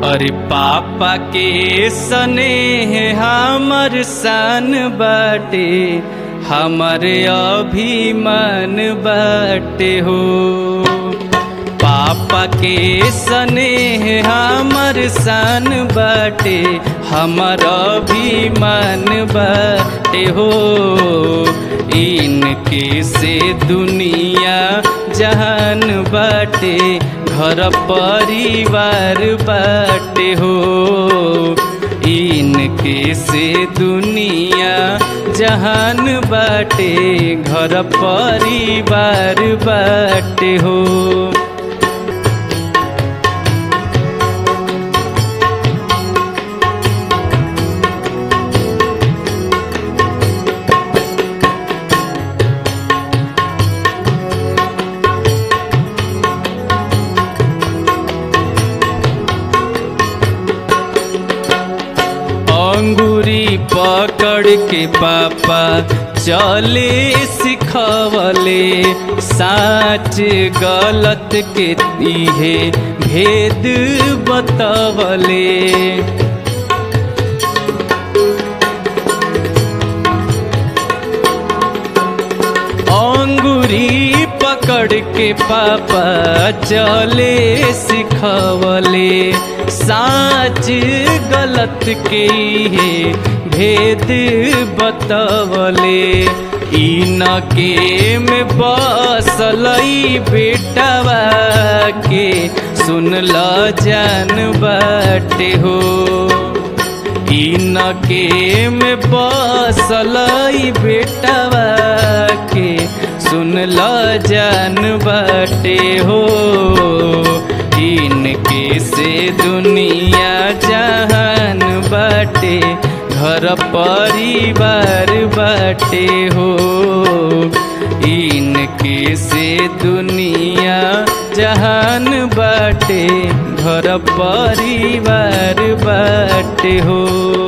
अरे पापा के स्नेह हमर सन बाटे हमर अभिमान बाटे हो पापा के स्नेह हमर सन बाटे हमर अभिमान बाटे हो इनके से दुनिया जहान बाटे घर परिवार बाटे हो इनके से दुनिया जहान बाटे घर परिवार बाटे हो अंगूरी पकड़ के पापा चले सिखवले साच गलत के इहे भेद बतवले अंगूरी पकड़ के पापा चले सिखवले साच गलत के हे भेद बतवले इन के में बसलई बेटवा के सुन ल जान बाटे हो इन के में बसलई बेटवा के सुन ल जान बाटे हो इनके से दुनिया जहान बाटे घर परिवार बाटे हो इनके से दुनिया जहान बाटे घर परिवार बाटे हो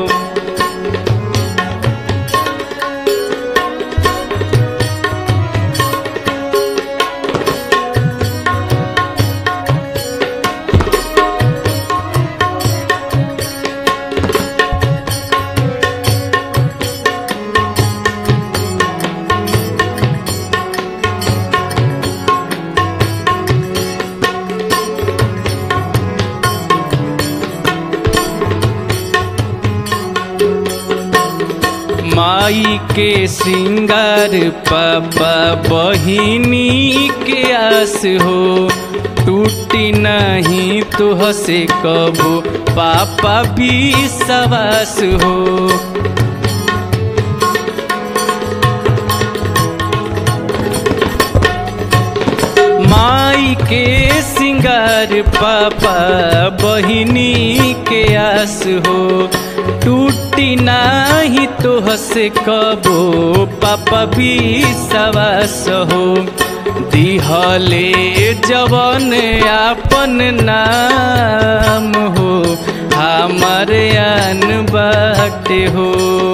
माई के श्रृंगार पापा बहिनी के आस हो टूटी नहीं तुह से कबो पापा भी सवास हो माई के सिंगार पापा बहिनी के आस हो टूटी नाही तो हसे कबो पापा भी सवास हो दिहले जवन आपन नाम हो हमारे अन बाटे हो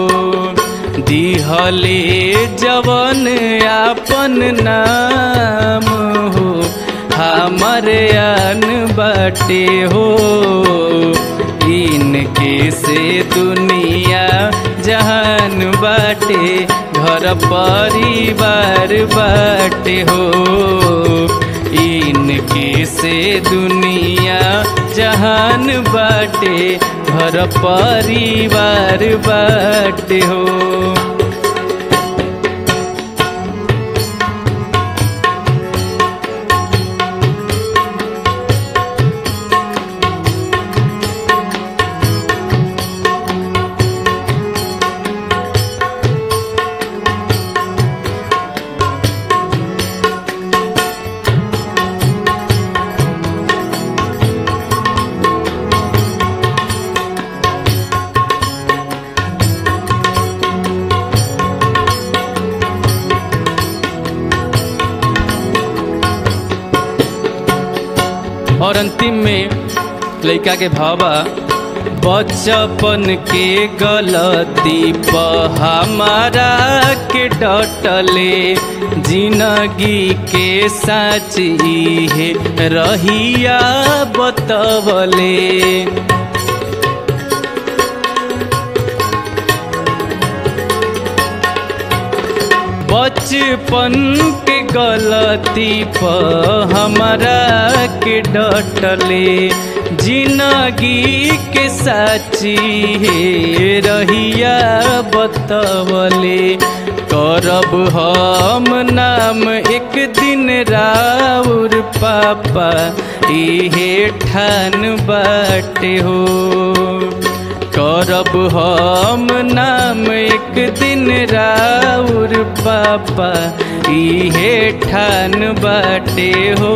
दिहले जवन आपन नाम हो हमारे अन बाटे हो इनके से दुनिया जहान बाटे घर परिवार बाटे हो इनके से दुनिया जहान बाटे घर परिवार बाटे हो और अंतिम में लड़का के भावा बचपन के गलती पर हमारा के डटले जिंदगी के साची है रहिया बतवले बचपन के गलती पर हमारा के डटले जिंदगी के साची है रहिया बतवले करब हम नाम एक दिन राउर पापा इहे ठान बाटे हो करब हम नाम एक दिन राउर पापा इहे ठान बाटे हो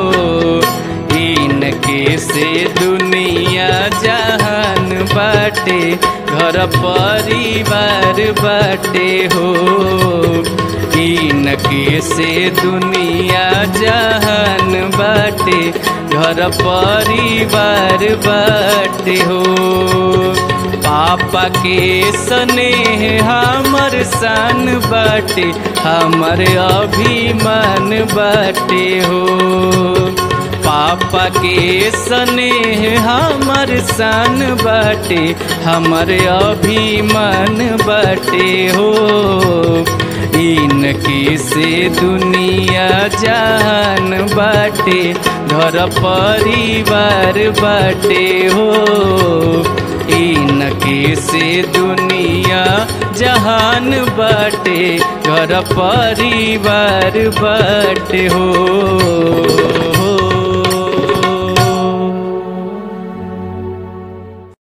इनके से दुनिया जहान बाटे घर परिवार बाटे हो इनके से दुनिया जहान बाटे घर परिवार बाटे हो पापा के स्नेह हमर शान बाटे हमर अभिमान बाटे हो पापा के स्नेह हमर शान बाटे हमर अभिमान बाटे हो इनके से दुनिया जान बाटे घर परिवार बाटे हो इनके से दुनिया जहान बाटे घर परिवार बाटे हो